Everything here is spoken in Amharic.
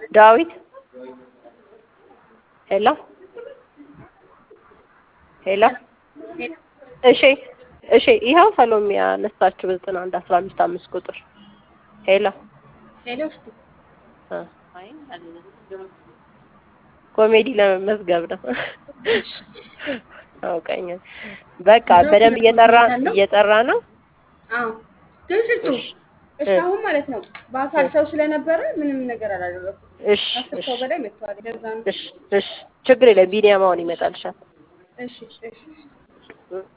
ዳዊት ሄሎ ሄሎ እሺ እሺ ይኸው ሰሎሜ ያነሳችው በዘጠና አንድ አስራ አምስት አምስት ቁጥር ሄሎ ሄሎ እስቲ እ ኮሜዲ ለመመዝገብ ነው። አውቀኝ በቃ በደንብ እየጠራ እየጠራ ነው። አዎ ግን ስልጡ እስካሁን ማለት ነው በአካል ሰው ስለነበረ ምንም ነገር አላደረኩም። እሺ አስር እሺ ሰው በላይ መጥተዋል። ለዛ ነው። እሺ እሺ ችግር የለም ቢኒያም አሁን ይመጣልሻል። እሺ እሺ